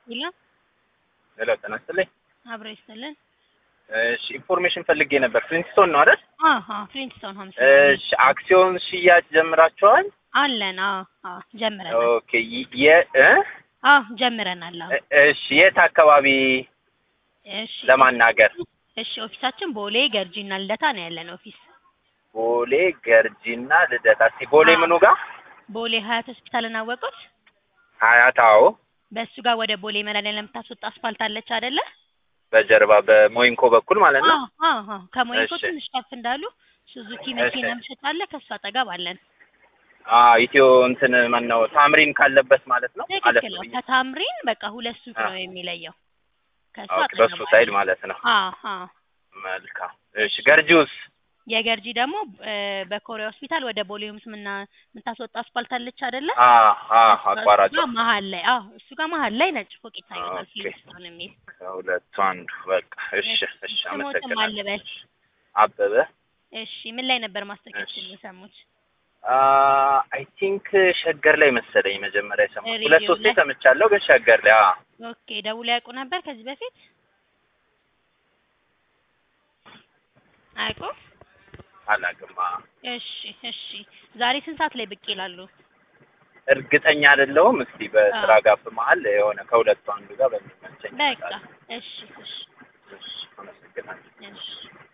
ይላ ሄሎ ጤና ይስጥልኝ። አብሮ ይስጥልን። እሺ ኢንፎርሜሽን ፈልጌ ነበር። ፍሊንትስቶን ነው አይደል? አሃ ፍሊንትስቶን ሀምሳ እሺ አክሲዮን ሽያጭ ጀምራችኋል? አለን። አዎ አዎ ጀምረናል። ኦኬ ይ- የ እ? አዎ ጀምረናል። አዎ እ- እሺ የት አካባቢ እሺ ለማናገር? እሺ ኦፊሳችን ቦሌ ገርጂና ልደታ ነው ያለን ኦፊስ። ቦሌ ገርጂና ልደታ። እስኪ ቦሌ አዎ። ምኑ ጋር? ቦሌ ሀያት ሆስፒታልን አወቁት? ሀያት። አዎ በእሱ ጋር ወደ ቦሌ መድኃኒዓለም ለምታስወጣ አስፋልት አለች አይደለ? በጀርባ በሞይንኮ በኩል ማለት ነው። አዎ አዎ አዎ ከሞይንኮ እሺ። ትንሽ ከፍ እንዳሉ ሱዙኪ መኪና እሺ። መሸጥ አለ። ከሱ አጠገብ አለን። አዎ ኢትዮ እንትን ማን ነው ታምሪን ካለበት ማለት ነው። አለፍ ትክክል ነው። ብዬ ከታምሪን በቃ ሁለት ሱቅ አዎ። ነው የሚለየው። ከሱ ኦኬ፣ አጠገብ በሱ አለን። ሳይድ ማለት ነው። አዎ አዎ መልካም። እሺ ገርጂውስ? የገርጂ ደግሞ እ፣ በኮሪያ ሆስፒታል ወደ ቦሌ ሆምስ ምና የምታስወጣ አስፋልት አለች አይደለ? አ አ እሱ አቋራጭ ጋር መሀል ላይ አዎ፣ እሱ ጋር መሀል ላይ ነጭ ፎቅ ይታየታል። ኦኬ። ፍሊንትስቶን የሚል ከሁለቱ አንዱ በቃ። እሺ እሺ፣ ስሞትም አመሰግናለሁ። አልበል። አበበ እሺ ምን ላይ ነበር ማስታወቂያችን እሺ። የሰሙት? አይ ቲንክ ሸገር ላይ መሰለኝ መጀመሪያ የሰማሁት። ሬዲዮ ሁለት ሶስቴ ላይ? ሰምቻለሁ፣ ግን ሸገር ላይ አ ኦኬ ደውለው ያውቁ ነበር ከዚህ በፊት አያውቁም? አላውቅም። አ እሺ እሺ ዛሬ ስንት ሰዓት ላይ ብቅ ይላሉ? እርግጠኛ አይደለሁም። እስቲ በስራ አዎ። ጋፕ መሀል የሆነ ከሁለቱ አንዱ ጋር በሚመቸኝ በቃ እመጣለሁ። እሺ እሺ እሺ፣ አመሰግናለሁ። እሺ